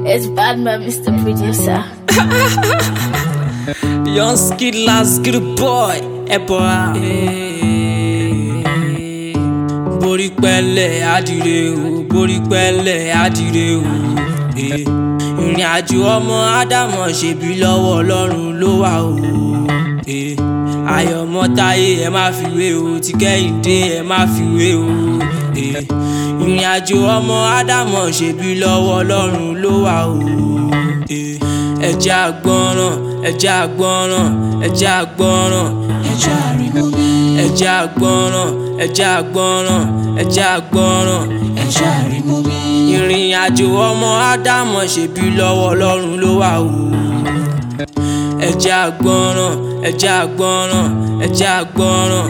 It's Batman, Mr. Producer. Young skid last good boy Ẹ̀bọ̀ra. Borí pẹ́lẹ̀ adìrẹ o, borí pẹ́lẹ̀ adìrẹ o. Eh, Ìrìn àjò ọmọ Ádámọ̀ ṣèbí lọ́wọ́ Ọlọ́run ló wà o. Eh, Ayọ̀mọ́ táyé ẹ má fi wé o, ti kẹ́hìndé ẹ má fi wé o. Eh, Ìrìn àjò ọmọ Ádámọ̀ ṣèbí lọ́wọ́ Ọlọ́run ló wà o. Eh, Ẹ jẹ́ àgbọ́ràn, ẹ jẹ́ àgbọ́ràn, ẹ jẹ́ àgbọ́ràn. Ẹ jẹ́ àrímọ́bí. Ẹ jẹ́ àgbọ́ràn, ẹ jẹ́ àgbọ́ràn, ẹ jẹ́ àgbọ́ràn. Ẹ jẹ́ àrímọ́bí. Ìrìn àjò ọmọ Ádámọ̀ ṣèbí lọ́wọ́ Ọlọ́run ló wà o. Ẹ jẹ́ àgbọ́ràn, ẹ jẹ́ àgbọ́ràn, ẹ jẹ́ àgbọ́ràn.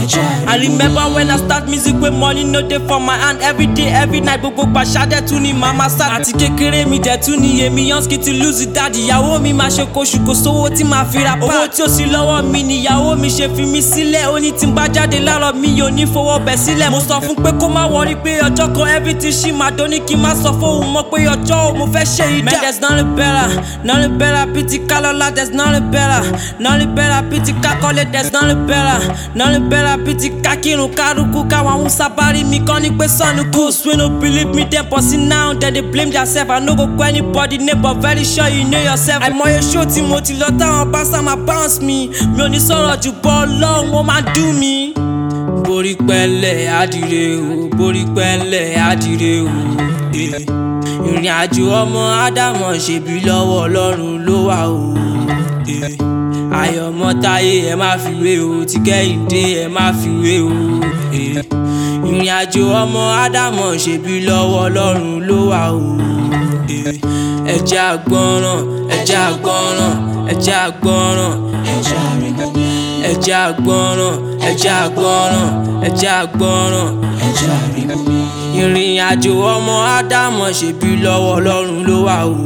I remember when I start music with money no dey for my hand every day every night gbogbo pàṣà dẹ̀ tún ni màmá sá. àti kékeré mi dẹ̀ tún ni èmi Yansky ti lose dad ìyàwó mi máa ṣe kóṣù kò sówó tí màá fi ra pa. owó tí ó sì lọ́wọ́ mi níyàwó mi ṣe fi mi sílẹ̀ ó ní tí n bá jáde láàárọ̀ mi yóò ní fowó bẹ̀ sílẹ̀. mo sọ fún pé kó má wọrí pé ọjọ́ kan everything ṣì máa dún ní kí n má sọ fóun mọ́ pé ọjọ́ ò mo fẹ́ ṣe ìdá. man there's nothing better nothing better pity kálọ́lá there's nothing better nothing better pity kákọ́lé there's nothing better nothing better pity kákírun kárùkù káwọn haúsá bá rí mi kán ní pé sọ́nù kù. wey no believe me dem but see now dem dey blame theirself i no go call anybody name but very sure you know yourself. àìmọye show tí mo ti lọ táwọn bá sá máa bounce mi mi ò ní sọ̀rọ̀ jù bọ́ ọlọ́run ó máa dùn mí. borí pẹ́lẹ̀ adìrẹ o borí pẹ́lẹ̀ adìrẹ o. eh. ìrìn àjò ọmọ ádámọ̀ ṣèbí lọ́wọ́ ọlọ́run ló wà o. eh. ayọ̀mọ́ táyé ẹ má fi wé o ti kẹ́hìndé ẹ má fi wé o. eh. ìrìn àjò ọmọ ádámọ̀ ṣèbí lọ́wọ́ ọlọ́run ló wà o. eh. ẹ jẹ́ àgbọ́ràn ẹ jẹ́ àgbọ́ràn ẹ jẹ́ àgbọ́ràn ẹ jẹ́ àrígbọ́n ẹ jẹ́ àgbọ́ràn ẹ jẹ́ àgbọ́ràn ẹ jẹ́ àgbọ́ràn ẹ jẹ́ àrígbọ́n. ìrìn àjò ọmọ ádámọ̀ ṣèbí lọ́wọ́ ọlọ́run ló wà o.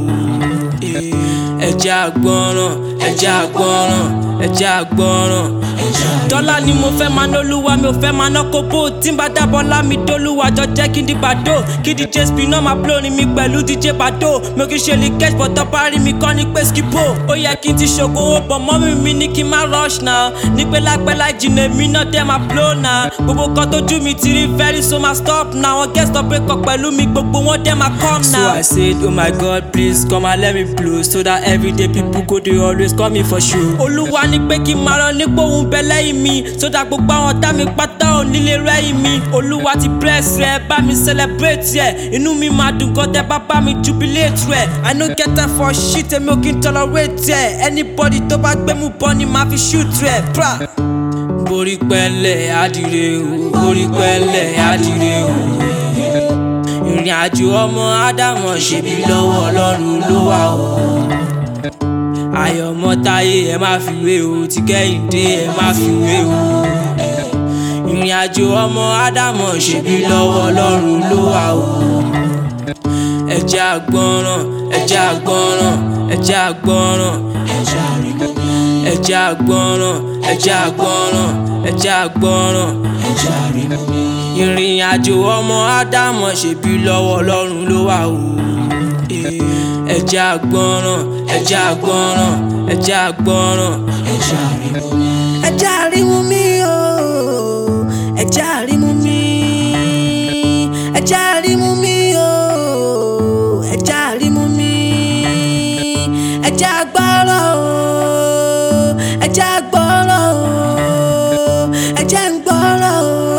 Eh, ẹ jẹ́ àgbọ́ràn ẹ jẹ́ àgbọ́ràn ẹ jẹ́ àgbọ́ràn. dọ́là ni mo fẹ́ máa nólúwa mi ò fẹ́ máa ná kóbó tí n bá dábọ̀ lámì dólúwa jọ jẹ́ kí n di bàdó kí dj spinner máa blórin mi pẹ̀lú dj bàdó mi ò kí ṣe lè catch but tọ́pá rí mi kọ́ ní pé skipo ó yẹ kí n ti ṣògo owó pọ̀ mọ́mí mi ní kí n má rush now ní pé lápẹ́ láì jìnnà èmi náà dẹ́ máa blow now gbogbo kan tójú mi ti rí very so máa stop now wọn guest up break up pẹ̀lú mi gbogbo wọn dẹ́ máa come now. so i said oh my god please come and let me blow so that everyday people go dey always call me for show. olúwa ní pé kí n máa rán nípò òun bẹ lẹ́yìn mi so that gbogbo àwọn tá mi pátá ò nílé rẹ́yìn mi olúwa ti bless rẹ bá mi celebrate rẹ inú mi máa dùn gan tẹ bá bá mi jubilate rẹ i no get time for shit èmi ò kí n tolerate rẹ anybody tó bá gbé mú bọ́ ni màá fi shoot rẹ pra. borí pẹ́lẹ̀ adìrẹ o borí pẹ́lẹ̀ adìrẹ o ìrìn àjò ọmọ ádámọ̀ ṣèbí lọ́wọ́ ọlọ́run ló wà o ayọ̀mọ́ táyé ẹ má fi wé o ti kẹ́hìndé ẹ má fi wé o ìrìn àjò ọmọ ádámọ̀ ṣèbí lọ́wọ́ ọlọ́run ló wà o ẹ jẹ́ àgbọ́ràn ẹ jẹ́ àgbọ́ràn ẹ jẹ́ àgbọ́ràn ẹ jẹ́ àgbọ́ràn ẹ jẹ́ àgbọ́ràn ẹ jẹ́ àgbọ́ràn ìrìn àjò ọmọ ádámọ̀ ṣèbí lọ́wọ́ ọlọ́run ló wà o. Eh, ẹ jẹ́ àgbọ́ràn ẹ jẹ́ àgbọ́ràn ẹ jẹ́ àgbọ́ràn. ẹ jẹ́ àrímú mi o ẹ jẹ́ àrímú mi ẹ jẹ́ àrímú mi o ẹ jẹ́ àrímú mi ẹ jẹ́ àgbọ́rọ̀ o ẹ jẹ́ àgbọ́rọ̀ o ẹ jẹ́ ń gbọ́rọ̀ o